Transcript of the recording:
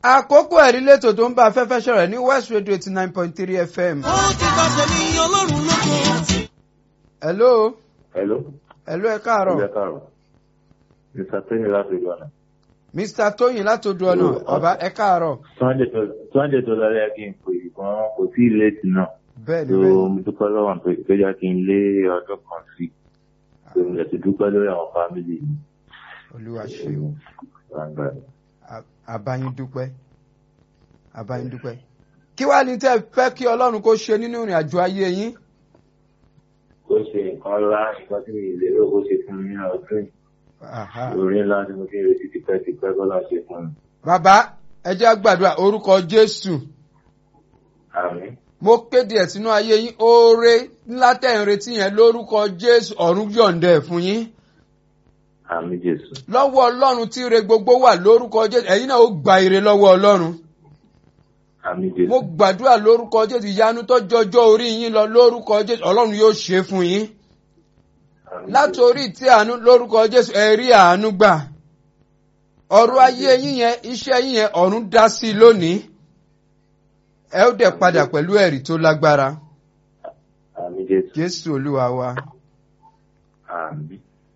àkókò ẹ̀rí lẹ́tọ̀ tó ń bá afẹ́fẹ́ ṣọ̀rọ̀ ní west radio eighty nine point three fm. ó ti gbà tẹ̀mí ọlọ́run lóko. hello Hello. hello ẹ káàárọ̀ Ilé káàrọ̀. Mr. Tóyìn láti Ìgbọ̀nà. mr tóyìn látòdù ọ̀nà ọba ẹ káàárọ̀ Sunday tó lọ́lẹ́ kí n pè gan kò sí ìlétí náà. bẹ́ẹ̀ ni So bẹ́ẹ̀ mo dúpẹ́ lọ́wọ́ pé tó jẹ́ kí n lé ọdún kan sí. So mo lè ti dúpẹ́ lórí àwọn fámìlì mi. olúwa ṣeun À- àbáyín dúpẹ́ àbáyín dúpẹ́. kí wàá ní tẹ́ ẹ fẹ́ kí ọlọ́run kó ṣe nínú ìrìn àjò ayé yín. Ó ṣe nǹkan ńlá nǹkan tí mi lérò ó ṣe fún mi ní ọdún yìí. Aha. Orí ńlá tí mo ti ń retí tipẹ́tipẹ́ kọ́lá ṣe fún mi. bàbá ẹ jẹ́ á gbàdúrà orúkọ jésù Àmín. mo kéde ẹ̀ sínú ayé yín oore ńlá tẹ̀ ń retí yẹn lórúkọ jésù ọ̀run yọ̀ǹda ẹ̀ fún yín Àmín Jésù. lọ́wọ́ ọlọ́run tí ire gbogbo wà lórúkọ jésù ẹ̀yin náà ó gba ire lọ́wọ́ ọlọ́run Àmín Jésù. mo gbàdúrà lórúkọ jésù ìyanu tó jọjọ́ orí yín lọ lórúkọ jésù ọlọ́run yóò ṣe é fún yín Àmín láti Jésù. orí tí àánú lórúkọ jésù ẹ rí àánú gbà ọ̀rọ̀ ayé yín yẹn iṣẹ́ yín yẹn ọ̀run dá sí i lónìí ẹ ó dẹ̀ padà pẹ̀lú ẹ̀rí tó lágbára Àmín Jésù. jésù olúwa wa. Àmín.